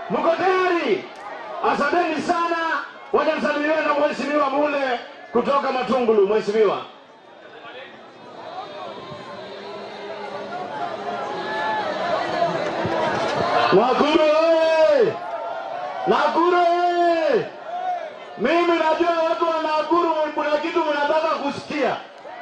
Mko tayari? Asanteni sana. Wacha nisalimiwe na mheshimiwa Mule kutoka Matungulu. Mheshimiwa. Nakuru oye! Nakuru oye! Mimi najua watu wa Nakuru kuna kitu mnataka kusikia.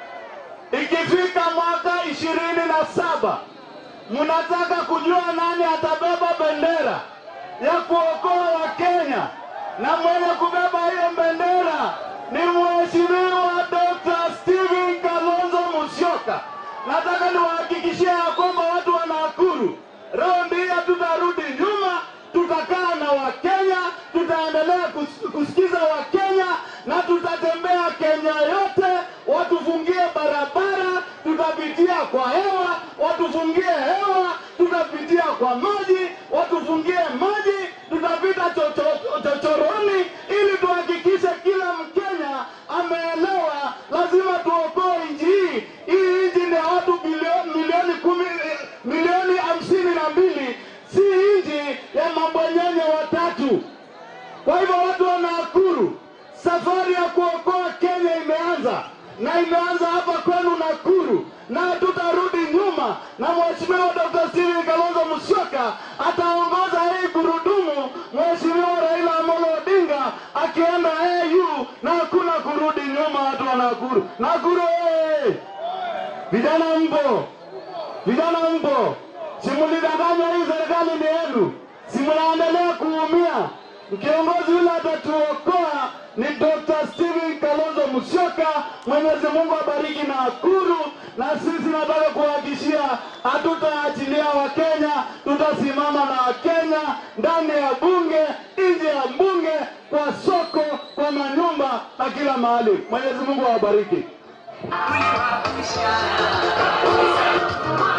Ikifika mwaka ishirini na saba mnataka kujua nani atabeba bendera ya kuokoa Wakenya, na mwenye kubeba hiyo bendera ni Mheshimiwa Dr. Stephen Kalonzo Musyoka. Nataka niwahakikishie ya kwamba watu wa Nakuru, raundi hii hatutarudi nyuma, tutakaa na Wakenya, tutaendelea kus- kusikiza Wakenya na tutatembea Kenya yote, watufungie barabara, tutapitia kwa hewa, watufungie hewa, tutapitia kwa maji, watufungie maji, tutapita chocho- chochoroni, ili tuhakikishe kila Mkenya ameelewa, lazima tuokoe nchi hii. Hii nchi ni ya watu bilioni milioni kumi, eh, milioni hamsini na mbili, si nchi ya mabwanyenye watatu. Kwa hivyo watu wa Nakuru, safari ya kuokoa Kenya imeanza na imeanza hapa kwenu Nakuru, na hatutarudi nyuma, na Mheshimiwa Dr. Stephen Kalonzo Musyoka ataongoza hii gurudumu, Mheshimiwa Raila Amolo Odinga akienda AU, na hakuna kurudi nyuma, watu wa Nakuru. Nakuru oye! Vijana mpo, vijana mpo, simulidanganya hii serikali ni yenu, simnaendelea kuumia. Kiongozi yule atatuokoa ni Dr. Stephen Kalonzo Musyoka. Mwenyezi Mungu abariki Nakuru, na sisi nataka kuhakikishia hatutaachilia Wakenya, tutasimama na Wakenya ndani ya bunge, nje ya bunge, kwa soko, kwa manyumba na kila mahali. Mwenyezi Mungu awabariki. Tuliwapisha